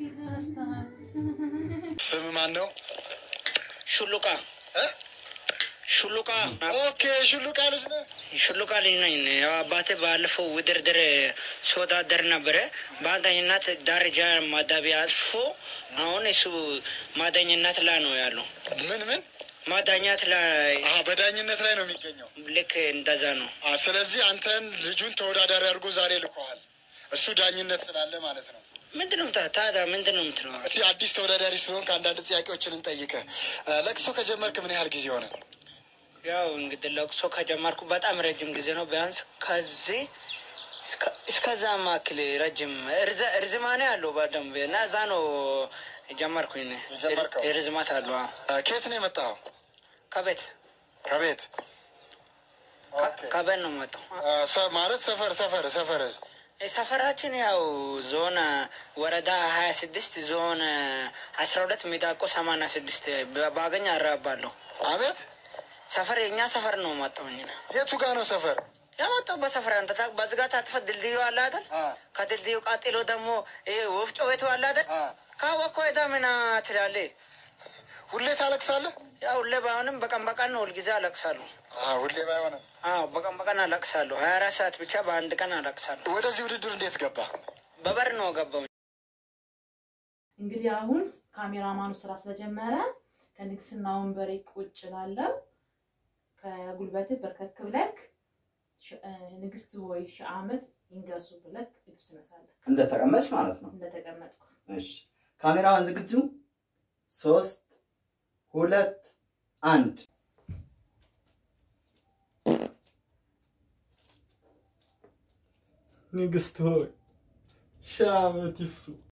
ስም ማን ነው? ሹሉቃ እ? ሹሉቃ ኦኬ ሹሉቃ ልጅ ነህ? ሹሉቃ ልጅ ነኝ። ያው አባቴ ባለፈው ውድድር ሲወዳደር ነበረ። በአንደኝነት ደረጃ ማዳቢያ አልፎ አሁን እሱ ማዳኝነት ላይ ነው ያለው። ምን ምን? ማዳኛት ላይ አሀ በዳኝነት ላይ ነው የሚገኘው። ልክ እንደዛ ነው። አ ስለዚህ አንተን ልጁን ተወዳዳሪ አድርጎ ዛሬ ልኮሃል። እሱ ዳኝነት ስላለ ማለት ነው። ምንድን ነው ታ- ታዲያ ምንድን ነው የምትለው? እስቲ አዲስ ተወዳዳሪ ስለሆንክ አንዳንድ ጥያቄዎችን እንጠይቅህ። እ፣ ለቅሶ ከጀመርክ ምን ያህል ጊዜ ሆነ? ያው እንግዲህ ለቅሶ ከጀመርኩ በጣም ረጅም ጊዜ ነው። ቢያንስ ከዚህ እስከ- እስከዛ ማክል ረጅም እርዘ- እርዝማኔ አለው በደንብ እና እዛ ነው ጀመርኩኝ። እኔ። የጀመርከው? ርዝማት አለው አዎ። እ፣ ከየት ነው የመጣኸው? ከቤት ከቤት ኦኬ። ከቤት ነው መጣው። እ፣ ሰ- ማለት ሰፈር ሰፈር ሰፈር ሰፈራችን ያው ዞን ወረዳ ሀያ ስድስት ዞን አስራ ሁለት ሚዳቆ ሰማንያ ስድስት ባገኝ አራባለሁ። አቤት ሰፈር የእኛ ሰፈር ነው መጣሁኝ። የቱ ጋ ነው ሰፈር? ያመጣው በሰፈር አንተ ታ- በዝጋታ አጥፈት ድልድዩ አለ አይደል? አ፣ ከድልድዩ ቀጥሎ ደግሞ ይሄ ወፍጮ ቤቱ አለ አይደል? አ። ካወቅኮ ሄዳ ምና ትላለህ። ሁሌ ታለቅሳለህ? ያው ሁሌ ባይሆንም በቀን በቀን ነው ሁልጊዜ አለቅሳለሁ። አ፣ ሁሌ ባይሆንም። አዎ በቀን በቀን አለቅሳለሁ። ሀያ አራት ሰዓት ብቻ በአንድ ቀን አለቅሳለሁ። ወደዚህ ውድድር እንዴት ገባ? በበር ነው ገባው። እንግዲህ አሁን ካሜራማኑ ስራ ስለጀመረ ከንግስና ወንበሬ ቁጭ ላለው ከጉልበትህ በርከክ ብለክ ሽ- እ፣ ንግስት ሆይ ሺህ ዓመት ይንገሱ ብለክ ልብስ ትነሳለህ እንደተቀመጥሽ ማለት ነው። እንደተቀመጥኩ እሺ ካሜራዋን ዝግጁ? ሶስት ሁለት አንድ ንግስት ሆይ ሺህ ዓመት ይፍሱ